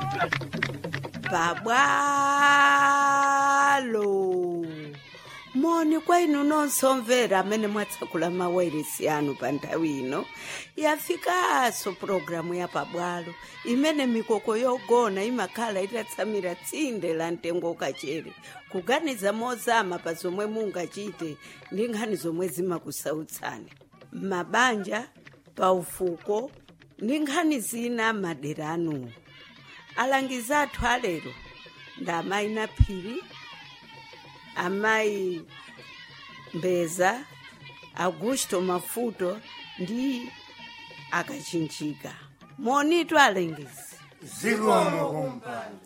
babwalo moni kwa inu nonse omvera amene mwatsekula mawailesi anu pa nthawi ino yafikanso pulogalamu ya pabwalo imene mikoko yogona imakhala itatsamira tsinde la mtengo kachere kuganiza mozama pa zomwe mungachite ndi nkhani zomwe zimakusautsani m'mabanja pa ufuko ndi nkhani zina madera anuwo alangizi athu alero ndi amayi naphiri amayi mbeza augusto mafuto ndi akachinjika monitu alengizi zikomo kumpando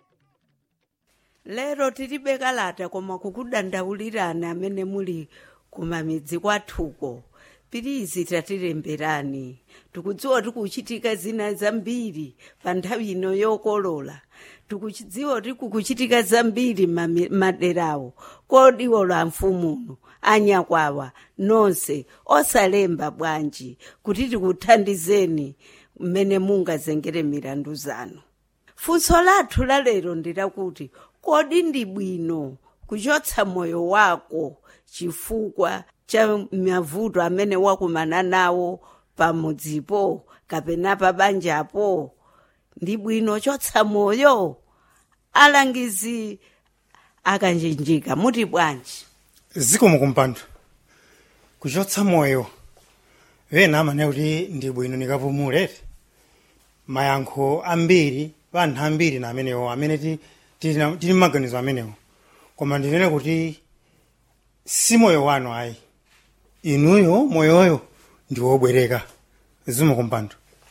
lero tilibe kalata koma kukudandaulirani amene muli kumamidzi kwathuko pirizi tatilemberani tikudziwa tikuchitika zina zambiri pa nthawi ino yokolola tikudziwa tikukuchitika zambiri mami- maderawo kodiwo la mfumuno anyakwawa nonse osalemba bwanji kuti tikuthandizeni mmene mungazengere milandu zanu funso lathu lalero ndilakuti kodi ndi bwino kuchotsa moyo wako chifukwa cha mavuto amene wakumana nawo pamudzipo kapena pa banjapo ndi bwino chotsa moyo alangizi akachinjika muti bwanji zikomo kumpando kuchotsa moyo ena amane kuti ndi bwino nikapumulete mayankho ambiri pa anthu ambiri na amenewo amene ti- tili na- tili maganizo amenewo koma ndinene kuti si moyo wanu ayi inuyo moyoyo ndi wobwereka zikomo kumpando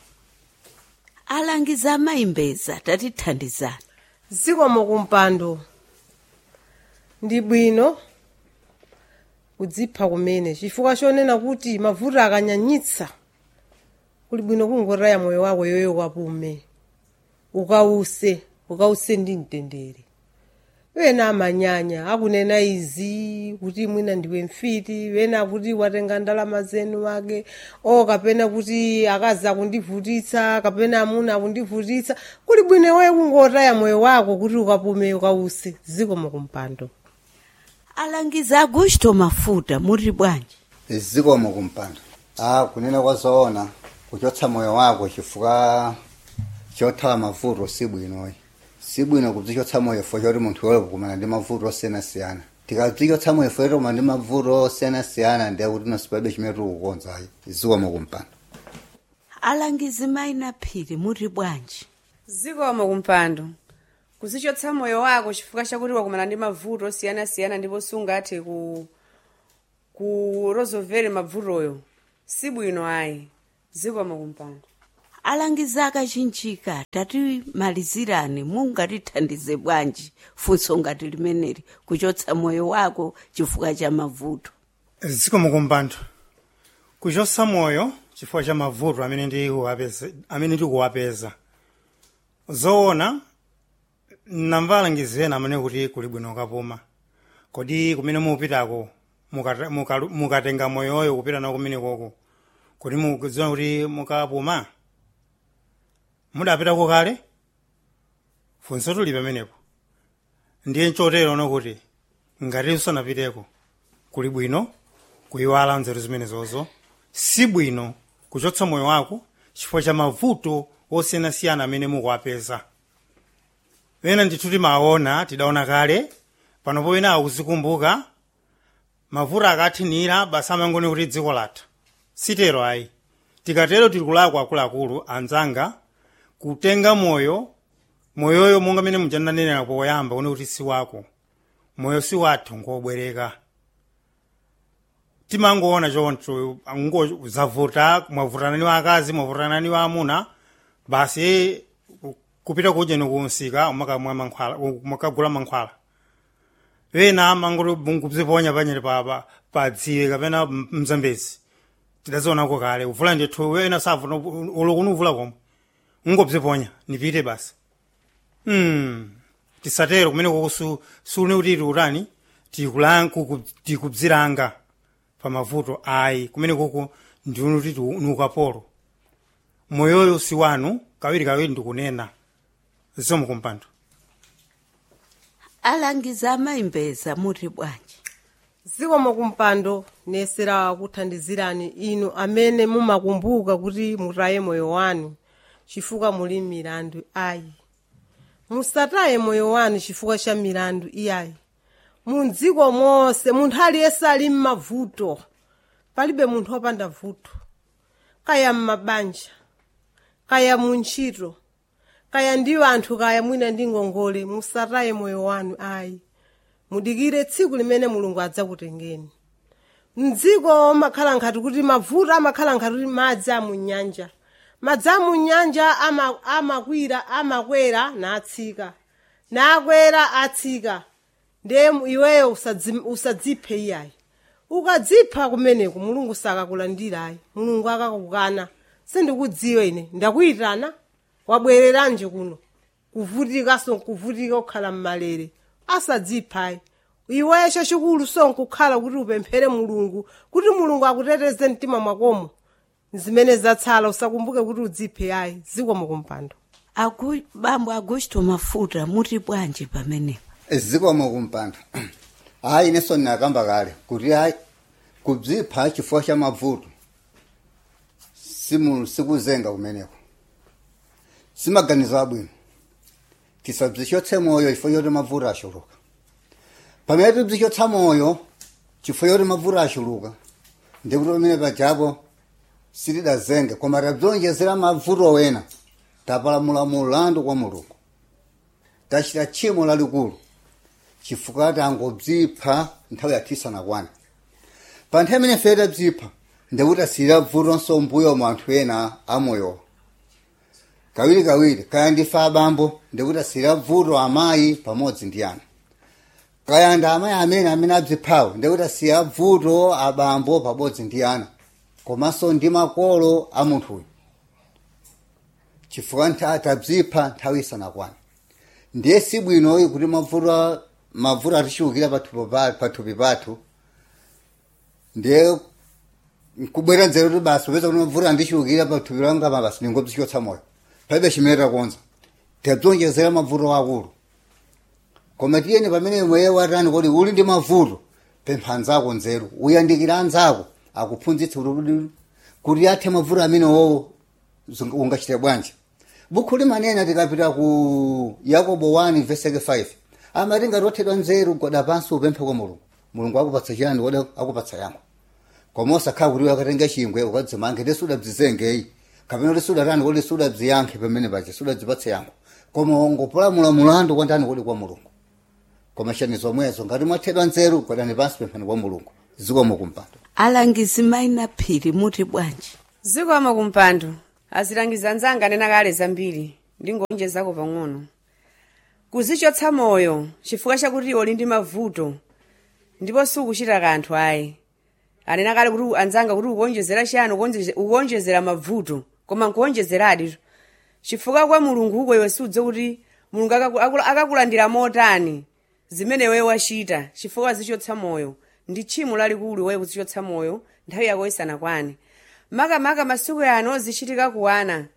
alangizi amayimbeza tatithandizani zikomo kumpando ndi bwino kudzipha kumene chifukwa chonena kuti mavuto akanyanyitsa kuli bwino kungotaya moyo wako yoyo kapume ukause ukause ndi mtendere wena amanyanya akunena izi kuti mwina ndiwe mfiti wena kuti watenga ndalama zenu wake o kapena kuti akazi akundivutitsa kapena amuna akundivutitsa kuli bwino iweyo kungotaya moyo wako kuti ukapume ukause zikomo kumpando alangizi augusto mafuta muti bwanji zikomo kumpando ah kunena kwa zoona kuchotsa moyo wako chifukwa chothawa mavuto si bwinoyi si bwino kudzichotsa moyo fo choti munthu yole kukumana ndi mavuto osiyanasiyana tikadzichotsa moyo fo choti kumana ndi mavuto osiyanasiyana ndiye kuti nosipaibe chimene tikukonzayi zikomo kumpando alangizi mayina phiri muti bwanji zikomo kumpando kuzichotsa moyo wako chifukwa chakuti wakumana ndi mavuto osiyanasiyana ndipo sungathe ku kurozovere mavutoyo si bwino ayi zikomo kumpando alangizi akachinjika tatimalizirani mungatithandize bwanji funso ngati limeneli kuchotsa moyo wako chifukwa cha mavuto zikomo kumpando kuchotsa moyo chifukwa cha mavuto amene ndikuwapeza amene ndikuwapeza zoona namva alangizi ena amene kuti kuli bwino kapuma kodi kumene mupitako mukata- mukalu- mukatenga moyoyo kupita nawo kumene koko kodi mukudziwa kuti mukapuma mudapitako kale funso tuli pamenepo ndiye chotero no kuti ngati usanapiteko kuli bwino kuyiwala nzeru zimenezozo si bwino kuchotsa moyo wako chifukwa cha mavuto osiyanasiyana amene mukuwapeza ena ndithu timaona tidaona kale panopo wina akuzikumbuka mavuto akathinira basi amangone kuti dziko latha sitero ayi tikatero tili kulakwa akuluakulu anzanga kutenga moyo moyoyo monga mene mujananenera poyamba une kuti si wako moyo si wathu ngobwereka timangoona choncho ngo zavuta mwavutana ni akazi mwavutana ni amuna basi ku- kupita kudya nikunsika umakamwa mankhwala umakagula mankhwala wena mangoti nguziponya panyere pa pa- pa dziwe kapena m- mzambezi tidazionako kale uvula ndithu wena savuta ulokuni uvula komwe ungobziponya nipite basi mm. tisatero kumene koko sune kuti tiutani tikulan- kuku- tikubziranga pa mavuto ayi kumene koko ndiuno kuti ni ukapolo moyoyo si wanu kawiri kawiri ndikunena zikomo kumpando alangiza amayimbeza muri bwanji zikomo kumpando nesera kuthandizirani inu amene mumakumbuka kuti mutaye moyo wanu chifukwa muli milandu ayi musataye moyo wanu chifukwa cha milandu iyayi mundziko monse munthu aliyense ali m'mavuto palibe munthu wopanda vuto kaya m'mabanja kaya muntchito kaya ndi anthu kaya mwina ndi ngongole musataye moyo wanu ayi mudikire tsiku limene mulungu adzakutengeni mdziko makhala nkhati kuti mavuto amakhala nkhati kuti madzi amunyanja madzi amunyanja ama- amakwira amakwera natsika nakwera atsika ndiye iweyo usadzi- usadziphe iyayi ukadzipha kumeneku mulungu sakakulandirayi mulungu akakukana sindikudziwa ine ndakuyitana wabwereranje kuno kuvutikaso kuvutika kukhala mmalere asadziphayi iwecho chikulu sonkukhala kuti upemphere mulungu kuti mulungu akuteteze mtima mwakomo zimene zatsala usakumbuke kuti udziphe ayi zikomo kumpando Agu, bambo agusto mafuta muri bwanji pamenepa zikomo kumpando hayi ineso ndinakamba kale kuti hayi kubzipha chifukwa cha mavuto simu sikuzenga kumeneko simaganizo abwino tisabzichotse moyo chifukwa choti mavuto ashuluka pamene tibzichotsa moyo chifukwa choti mavuto ashuluka ndikuti pamene pajapo sitidazenge koma tabzonjezera mavuto wena tapalamula mulandu kwa mulungu tachita tchimo lalikulu chifukwa tangobzipha nthawi yatisanakwana pa nthawi imene fere tabzipha ndikuti asiyira vutonso mbuyo mu anthu ena amoyowa kawirikawiri kaya ndife abambo ndikuti asiyira vuto amayi pamodzi ndi ana kaya ndi amayi amene amene abziphawo ndikuti asiyira vuto abambo pamodzi ndi ana komanso ndi makolo a munthuyu chifukwa ntha- tabzipha nthawi isanakwana ndiye sibwinoyi kuti mavuto mavuto atichulukira pathupi pa- pathupi pathu ndiye nkubwera nzeru kuti basi upeza kuti mavuto andichulukira pathupi langa pa basi ndingobzichotsa moyo palibe chimene takonza tabzonjezera mavuto akulu koma tiyeni pamene mweye watani kuti uli ndi mavuto pempha anzako nzeru uyandikira anzako akuphunzitsa kuti kuti athe mavuto amene wowo zung- ungachite bwanji bukhu limanena tikapita ku yakobo 1 veseke 5 amati ngati wathedwa nzeru goda pansi upemphe kwa mulungu mulungu akupatsa chiyani wode akupatsa yankho koma osakhala kuti wakatenga chingwe ukadzimange ndi sudabzizengeyi kapena kuti sudatani kuti sudabziyankhe pamene paja sudadzipatse yankho koma wangopolamula mulandu kwandani kodi kwa mulungu koma chani zomwezo ngati mwathedwa nzeru godani pansi pemphani kwa mulungu zikomo kumpando alangizi maina phiri muri bwanji zikomo kumpando azilangiza anzanga anena kale zambiri ndingonjezako pang'ono kuzichotsa moyo chifukwa chakuti uli ndi mavuto ndipo sukuchita kanthu ayi anena kale kuti anzanga kuti ukuonjezera chiyani ukuonjeze- ukuonjezera mavuto koma nkuonjezeradi chifukwa kwa mulungu uko iwe sudze kuti mulungu akaku- akula- akakulandira motani zimene iwe wachita chifukwa zichotsa moyo ndi tchimo lalikulu iwe kuzichotsa moyo nthawi yako isanakwane makamaka masiku ano ozichitika ku wana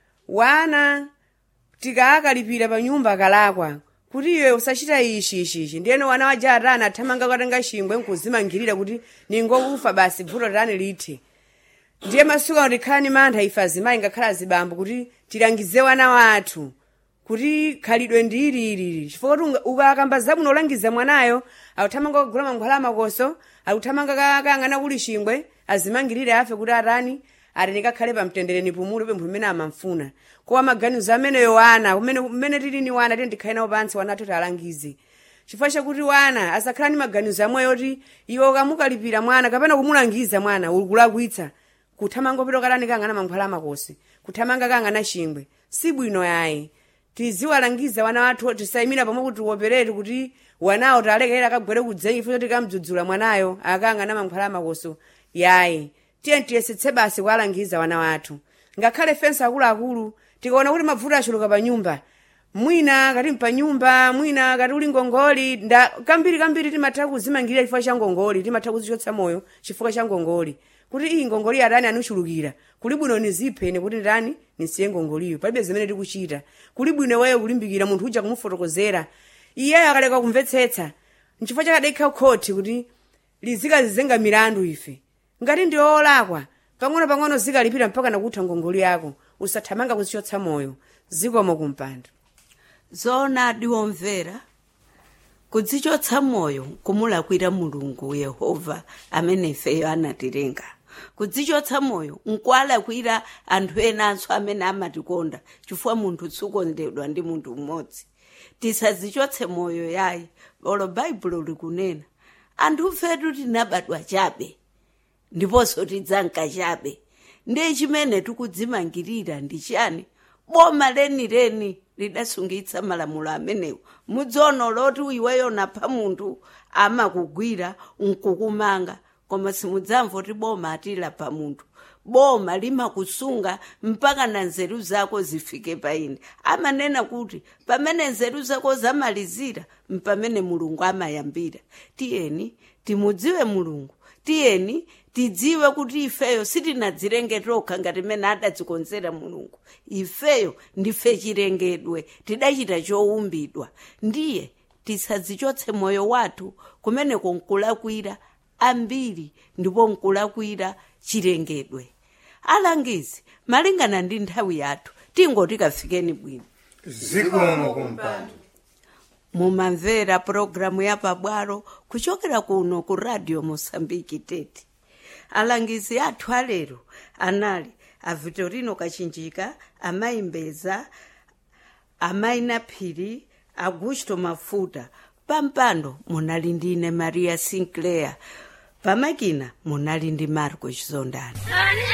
wana tikaakalipira pa nyumba kalakwa kuti iwe usachita ichi ichi ichi ndiyeno wana waja atana athamanga katenga chingwe nkuzimangirira kuti ningokufa basi vuto tani lithe ndiye masiku ano tikhala ni mantha ife azimayi ngakhala azibambo kuti tilangize wana wathu kuti khalidwe ndi ililili chifukwa kuti unga- ukakamba zabwino olangiza mwanayo akuthamanga kugula mankhwala amakoso akuthamanga ka- kayang'ana kuli chingwe azimangirire afe kuti atani ati ndikakhale pamtendere nipumule pempho limene amamfuna kowa maganizo ameneyo wana kumene kumene tili ni wana tiye ndikhale nawo pansi wana athu tialangize chifukwa chakuti wana asakhala ni maganizo amwe yoti iwe ukamukalipira mwana kapena kumulangiza mwana ukulakwitsa kuthamanga pito katani kang'ana mankhwala amakosi kuthamanga kang'ana chingwe sibwino yayi tiziwalangiza wana wathu tisayimira pamwe kuti wopereti kuti wanawo talekera akagwere kudzenyi futi tikamdzudzula mwanayo akang'ana mankhwala amakoso yayi tiye tiyesetse basi kuwalangiza wana wathu ngakhale fensi akuluakulu tikaona kuti mavuto achuluka pa nyumba mwina kati pa nyumba mwina kati uli ngongoli nda kambiri kambiri timatha kuzimangirira chifukwa cha ngongoli timatha kuzichotsa moyo chifukwa cha ngongoli kuti iyi ngongoliyo adani anuchulukira kuli bwino nizipheni kuti ndani nisiye ngongoliyo palibe zimene tikuchita kuli bwino weyo kulimbikira munthu uja kumufotokozera iyeyo akaleka kumvetsetsa nchifukwa chakadekha khoti kuti lizikazizenga milandu ife ngati ndi olakwa pang'ono-pang'ono zikalipira mpaka nakutha ngongoli yako usathamanga kuzichotsa moyo zikomo kumpando zona diwomvera kudzichotsa moyo kumulakwira mulungu yehova amene ifeyo anatilenga kudzichotsa moyo nkualakwira anthu enanso amene amatikonda chifukwa munthu sukondedwa ndi munthu mmodzi tisadzichotse moyo yayi olo baibulo likunena anthu fetu tinabadwa chabe ndiponso tidzanka chabe ndiye chimene tikudzimangirira ndi chani boma lenileni lidasungitsa malamulo amenewo mudzono loti iweyo napha munthu amakugwira nkukumanga koma simudzamva kuti boma atilapha munthu boma limakusunga mpaka na nzeru zako zifike paine amanena kuti pamene nzeru zako zamalizira mpamene mulungu amayambira tiyeni timudziwe mulungu tiyeni tidziwe kuti ifeyo sitinadzilenge tokha ngati mene adadzikonzera mulungu ifeyo ndife chilengedwe tidachita chowumbidwa ndiye tisadzichotse moyo wathu kumeneko nkulakwira ambiri ndipo nkulakwira chilengedwe alangizi malingana ndi nthawi yathu tingoti kafikeni bwino zikomo kumpando mumamvera pulogalamu ya pabwalo kuchokera kuno ku radio mosambiki tete alangizi athu alero anali a vitorino kachinjika amayi mbeza amayi naphiri augusto mafuta pampando munali ndine maria sinclair pamakina munali ndi marco chizondani